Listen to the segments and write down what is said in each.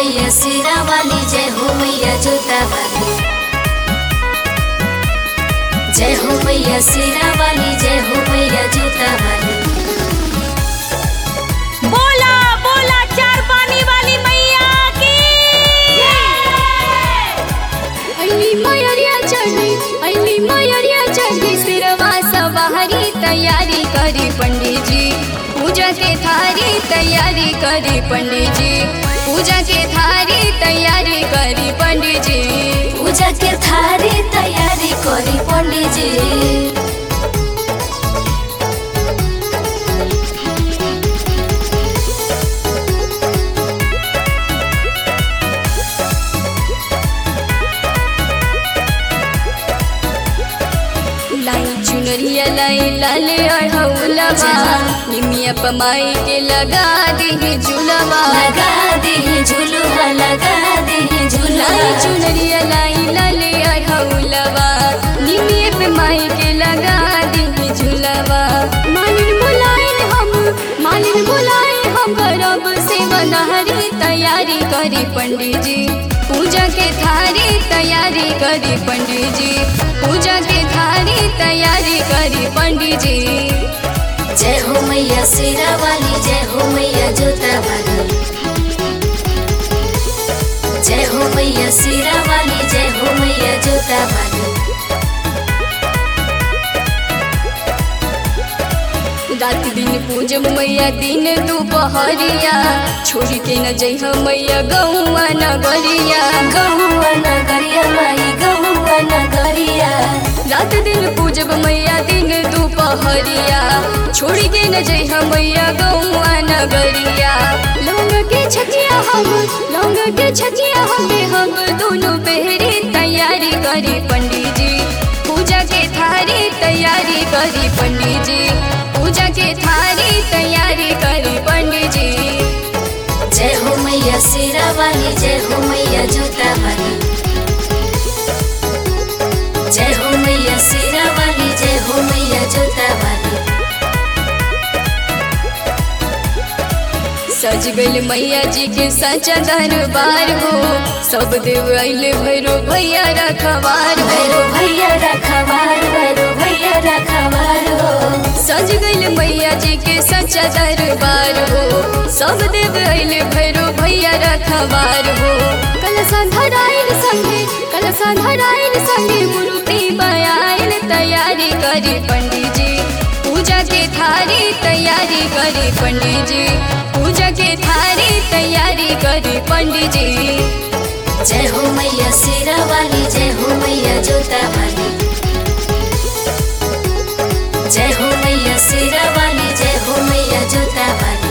मैया सिरा वाली जय हो मैया जोता वाली जय हो मैया सिरा वाली जय हो मैया जोता वाली बोला बोला चार पानी वाली मैया की अली मयरिया चढ़ी अली मयरिया चढ़ी सिरवा सवारी तैयारी करी पंडित जी पूजा के थारी तैयारी करी पंडित जी पूजा के थारी तैयारी करी पंडित जी पूजा के थारी तैयारी करी पंडित जी लाई चुनरिया लाई लाले अढ़ौलवा निमिया पमाई के लगा दी झूलवा लगा दे झुलुआ लगा दे लाई झुलुआ चुनरिया लाई लाले अढ़ौलवा निमिया पे माई के लगा दी झूलवा मालिन बुलाए हम मालिन बुलाए हम करब से बनहरी तैयारी करी पंडित जी पूजा के थारी तैयारी करी पंडित जी पूजा के थारी तैयारी करी पंडित जी जय हो मैया सिरा वाली जय हो मैया जोता वाली जय हो मैया सिरा वाली जय हो मैया जोता वाली रात दिन पूजब मैया दिन दोपहरिया छोड़ के न जइह मैया गौआ नगरिया गहुआ नगरिया माई गहुआ नगरिया रात दिन पूजब मैया दिन दोपहरिया छोड़ के न जइह मैया गौआ नगरिया लौंग के छचिया हम लौंग के छचिया हम हम दोनों पहरे तैयारी करी पंडित जी पूजा के थारी तैयारी करी पंडित जी पूजा के थारी तैयारी करी पंडित जी जय हो मैया सिरा वाली जय हो मैया जोता वाली जय हो मैया सिरा वाली जय हो मैया जोता वाली सज गइल मैया जी के सचा दरबार हो सब देव अइल भैरो भैया रखवार हो भैरो भैया रखवार भैरो भैया रखवार हो सज गइल मैया जी के सचा दरबार हो सब देव अइल भैरो भैया रखवार हो कलसा धराइल संगे कलसा धराइल संगे मूर्ति बयाइल तैयारी करी पंडित जी पूजा के थारी तैयारी करी पंडित जी पूजा के थारी तैयारी करी पंडित जी जय हो मैया सिरा वाली जय हो मैया जोता वाली जय हो मैया सिरा वाली जय हो मैया जोता वाली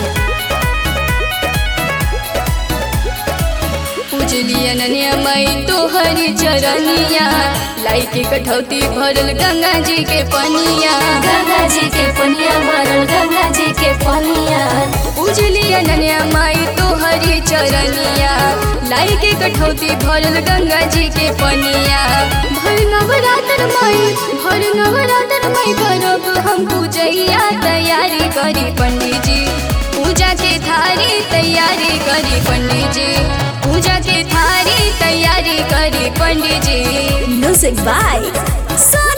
पूजली अनन्या माई तोहरी चरनिया लाई के कठौती भरल गंगा जी के पनिया गंगा जी के पनिया भरल गंगा जी के पनिया पूजली अनन्या माई तोहरी चरनिया लाई के कठौती भरल गंगा जी के पनिया भर नवरात्र माई भर नवरात्र माई करब हम पूजैया तैयारी करी पंडित जी पूजा के थारी तैयारी करी पंडित जी पूजा के थारी तैयारी करी पंडित जी म्यूजिक बाय